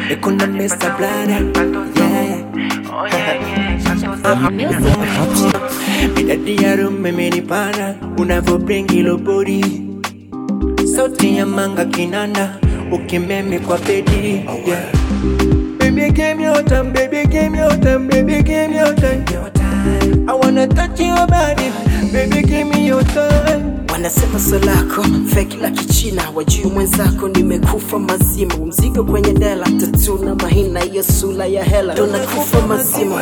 niko na Mr. Blada yeah. Midadi ya rume menipana Unavyo hilo body Sauti ya manga kinanda Ukimeme kwa bedi yeah. Baby give me your time, baby give me your time, baby give me your time I wanna touch your body, baby give me your time Wanasema solako feki la kichina, wajui mwenzako nimekufa mazima, mzigo kwenye dela, tatu na mahina, hiyo sula ya hela, ndo nakufa mazima.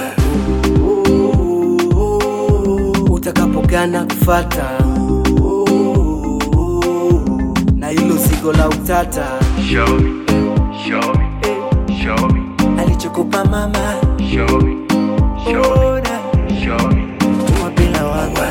Utakapogana kufata na hilo zigo la utata Show me, show me, show me, Alichokupa mama show me, show me, Ona show me. Tuma bila wanga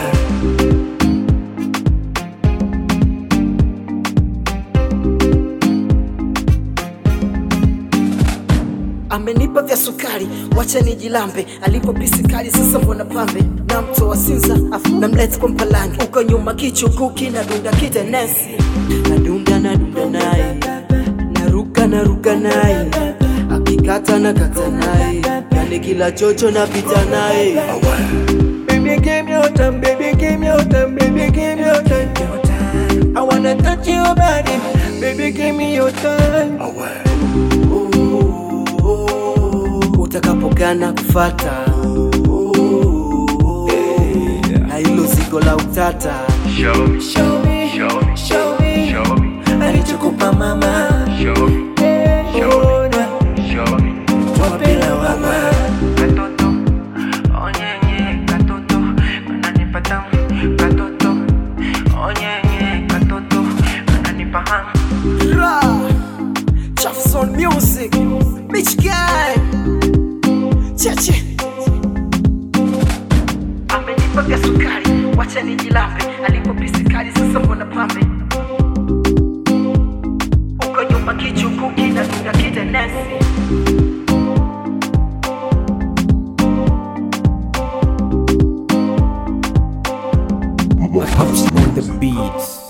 amenipa vya sukari, wacha nijilambe. Alipo pisi kali, sasa mbona pambe na mto wa Sinza, afu namleta kwa Mpalange, uko nyuma kichukuki na dunda kitenesi, nadunda nadunda naye, naruka naruka naye, akikata na kata naye, yani kila chocho napita naye. Baby give me your time, baby give me your time, baby give me your time I wanna touch your body, baby give me your time utakapogana kufata na hilo zigo la utata Show me, Show me, show me, show me show me, Alichokupa mama show me, Ona show me. Tuma bila wanga Katoto, onyenye, katoto, kananipa tamu. Katoto, onyenye, katoto, kananipa hamu. Ra! Jefferson Music Bitch Guy Cheche amenipa vya sukari wacha nijilambe alipo pisi kali sasa mbona pambe uko nyuma kichukuki na dunda kitenesi Pops on the beats